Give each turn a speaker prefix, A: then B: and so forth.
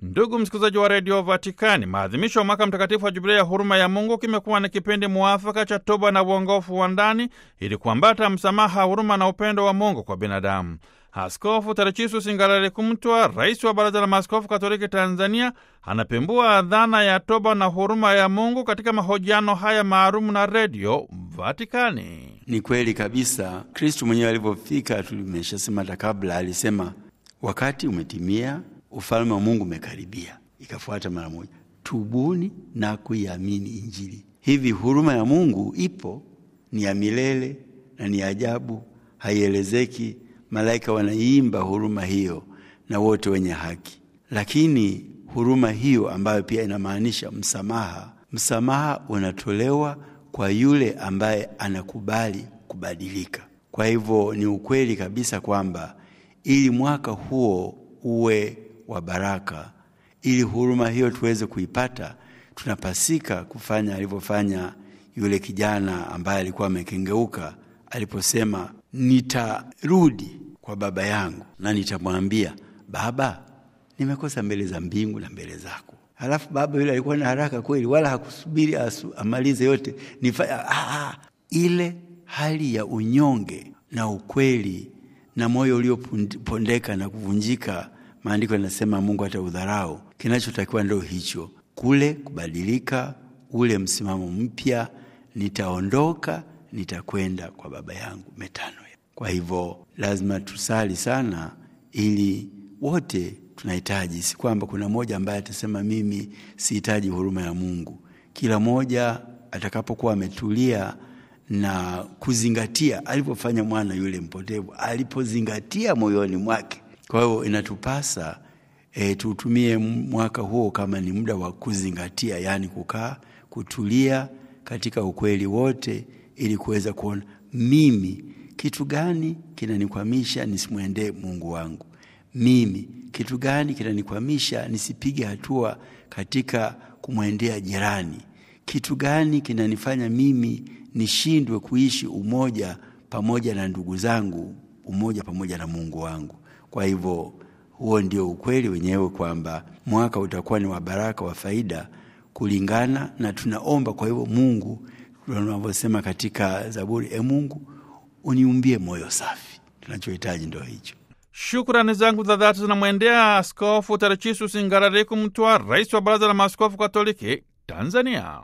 A: Ndugu msikilizaji wa redio Vatikani, maadhimisho ya mwaka mtakatifu wa jubilei ya huruma ya Mungu kimekuwa ni kipindi muafaka cha toba na uongofu wa ndani ili kuambata msamaha, huruma na upendo wa Mungu kwa binadamu. Askofu Tadechius Ngalale Kumtwa, rais wa Baraza la Maaskofu Katoliki Tanzania, anapembua dhana ya toba na huruma ya Mungu katika mahojiano haya maalumu na redio Vatikani.
B: Ni kweli kabisa, Kristu mwenyewe alivyofika, tulimeshasema hata kabla, alisema wakati umetimia, ufalme wa Mungu umekaribia. Ikafuata mara moja, tubuni na kuiamini Injili. Hivi huruma ya Mungu ipo, ni ya milele na ni ajabu, haielezeki. Malaika wanaiimba huruma hiyo na wote wenye haki, lakini huruma hiyo ambayo pia inamaanisha msamaha, msamaha unatolewa kwa yule ambaye anakubali kubadilika. Kwa hivyo ni ukweli kabisa kwamba ili mwaka huo uwe wa baraka, ili huruma hiyo tuweze kuipata, tunapasika kufanya alivyofanya yule kijana ambaye alikuwa amekengeuka aliposema, nitarudi kwa baba yangu na nitamwambia, Baba, nimekosa mbele za mbingu na mbele zako. Halafu baba yule alikuwa na haraka kweli, wala hakusubiri asu, amalize yote nifanya ah, ile hali ya unyonge na ukweli na moyo uliopondeka na kuvunjika. Maandiko yanasema Mungu hata udharau. Kinachotakiwa ndio hicho, kule kubadilika, ule msimamo mpya, nitaondoka, nitakwenda kwa baba yangu metano. Kwa hivyo lazima tusali sana, ili wote tunahitaji, si kwamba kuna mmoja ambaye atasema mimi sihitaji huruma ya Mungu. Kila mmoja atakapokuwa ametulia na kuzingatia alivyofanya mwana yule mpotevu, alipozingatia moyoni mwake. Kwa hiyo inatupasa e, tuutumie mwaka huo kama ni muda wa kuzingatia, yaani kukaa, kutulia katika ukweli wote, ili kuweza kuona mimi kitu gani kinanikwamisha nisimwendee Mungu wangu mimi kitu gani kinanikwamisha nisipige hatua katika kumwendea jirani? Kitu gani kinanifanya mimi nishindwe kuishi umoja pamoja na ndugu zangu, umoja pamoja na Mungu wangu? Kwa hivyo huo ndio ukweli wenyewe kwamba mwaka utakuwa ni wa baraka, wa faida kulingana na tunaomba. Kwa hivyo Mungu, tunavyosema katika Zaburi, e Mungu uniumbie moyo safi. Tunachohitaji ndio hicho.
A: Shukrani zangu za dhati zinamwendea Askofu Tadechius Ngalale Kumtwa, rais wa Baraza la Maaskofu Katoliki Tanzania.